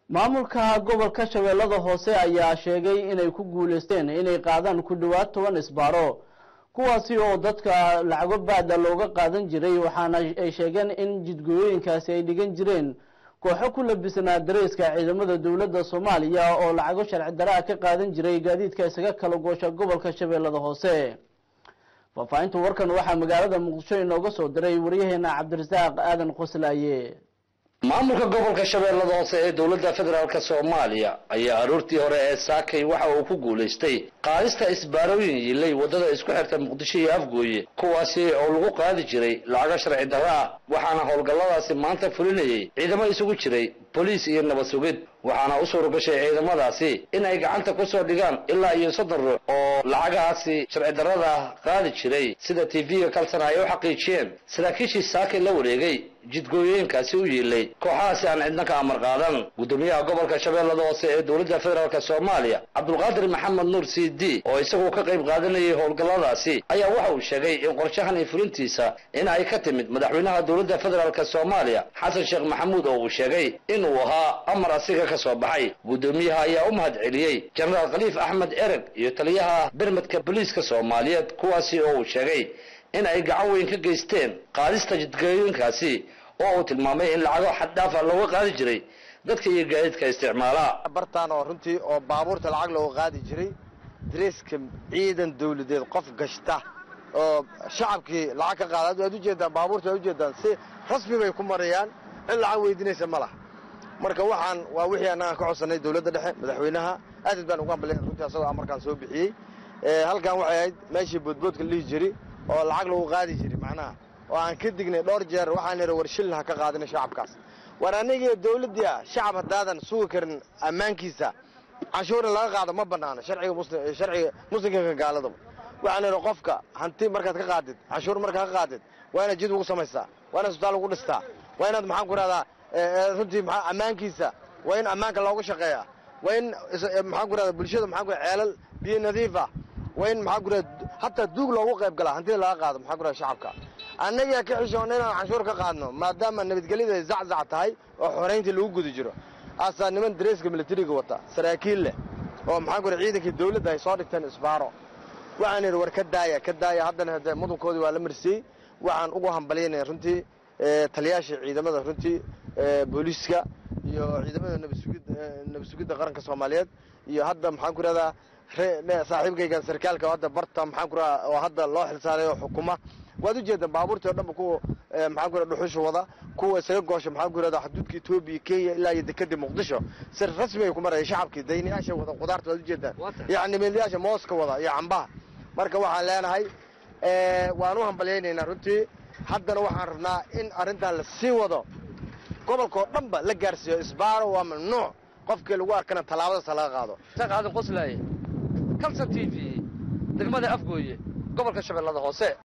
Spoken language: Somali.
maamulka gobolka shabeellada hoose ayaa sheegay inay ku guuleysteen inay qaadaan ku dhowaad toban isbaaro kuwaasi oo dadka lacago baada looga qaadan jiray waxaana ay sheegeen in jidgooyooyinkaasi ay dhigan jireen kooxo ku labisnaa dareyska ciidamada dowladda soomaaliya oo lacago sharci daraa ka qaadan jiray gaadiidka isaga kala goosha gobolka shabeellada hoose faahfaahinta warkan waxaa magaalada muqdisho inooga soo diray waryaheena cabdirasaaq aadan qoslaaye maamulka gobolka shabeellada hoose ee dowladda federaalk soomaaliya ayaa aroortii hore ee saakay waxa uu ku guulaystay qaadista isbaarooyin yilay waddada isku xirta muqdisho iyo afgooye kuwaasi oo lagu qaadi jiray lacago sharci darro ah waxaana howlgalladaasi maanta fulinayay ciidamo isugu jiray boliis iyo nabad sugid waxaana u suura gashay ciidamadaasi in ay gacanta ku soo dhigaan ilaa iyo soddon ruux oo lacagahaasi sharci darrada qaadi jiray sida tv-ga kalsana ay u xaqiijiyeen saraakiishii saakay la wareegay jidgooyooyinkaasi u yiilay kooxahaasi aan cidna ka amar qaadan guddoomiyaha gobolka shabeellada hoose ee dowladda federaalk soomaaliya cabdulqaadir maxamed nuur c d oo isaguo ka qayb qaadanayay howlgalladaasi ayaa waxa uu sheegay in qorshahan iyo fulintiisa in ay ka timid madaxweynaha dowladda federaalk soomaaliya xasan sheekh maxamuud oo uu sheegay inuu ahaa amar asiga ka soo baxay guddoomiyaha ayaa u mahad celiyey jenaraal khaliif axmed ereg iyo taliyaha bermadka booliiska soomaaliyeed kuwaasi oo uu sheegay in ay gacan weyn ka geysteen qaadista jidgooyinkaasi oo uu tilmaamay in lacago xaddhaafa looga qaadi jiray dadka iyo gaadiidka isticmaala bartaan oo runtii oo baabuurta lacag looga qaadi jiray dareeska ciidan dawladeed qof gashta oo shacabkii lacag ka qaada waad ujeedaan baabuurta waad ujeedaan si rasmi bay ku marayaan cid lacag weydiinaysa ma laha marka waxaan waa wixii annagaan ka codsanay dowladda dhexe madaxweynaha aad baan ugu hambalya runtii asagoo amarkaan soo bixiyey halkan waxay ahayd meeshii boodboodka la dhihi jiri oo lacag lagu qaadi jiri macnaha oo aan ka dignay dhowr jeer waxaan idhi war shilin ha ka qaadina shacabkaas war anigii dawladdii ah shacab haddaadan sugi karin ammaankiisa canshuurin laga qaado ma bannaano sharciga muslim sharciga muslimka gaaladaba waxaan idhi qofka hanti markaad ka qaadid canshuur markaad ka qaadid waa inaad jid ugu samaystaa waa inaad isbitaal ugu dhistaa waa inaad maxaan ku rahdaa runtii maa ammaankiisa waa in ammaanka loogu shaqeeyaa waa in maxaan ku rahdaa bulshada maxaan ku ceelal biyo nadiif ah waa in maxaan ku rahdaa hataa duug loogu qayb galaa hantida laga qaado maxaan ku rahdaa shacabka annagaa ka xishoonna inaan canshuur ka qaadno maadaama nabadgelyada ay zaczac tahay oo xorayntii lagu guda jiro asaa niman dareeska milatariga wata saraakiil leh oo maxaan ku rahdaa ciidankii dawladda ay soo dhigteen isbaaro waxaan idhi war ka daaya ka daaya haddana hade mudankoodii waa la marsiiyey waxaan ugu hambalyaynaya runtii taliyaasha ciidamada runtii booliiska iyo ciidamada nabad sugidda qaranka soomaaliyeed iyo hadda maxaan ku rahdaa saaxiibkaygan sarkaalka hadda barta maxaan ku radaa oo hadda loo xilsaaray oo xukuma waad ujeedaan baabuurtii o dhanba kuwa maxaan ku radaa dhuxusha wada kuwa isaga goosha maxaan ku rahdaa xuduudka etoobiya kenya ilaa iyo dekadii muqdisho si rasmi ay ku maraya shacabkii daynayaasha wada qudaarta waad ujeedaan yacni meelyaasha mooska wada iyo cambaha marka waxaan leenahay waan u hambalyaynaynaa runtii haddana waxaan rabnaa in arrintan la sii wado gobolkao dhanba la gaarsiiyo isbaaro waa mamnuuc qofkii lagu arkana tallaabadaas laga qaado sheekh aadan qoslaaye kalson t v degmada afgooye gobolka shabeellada hoose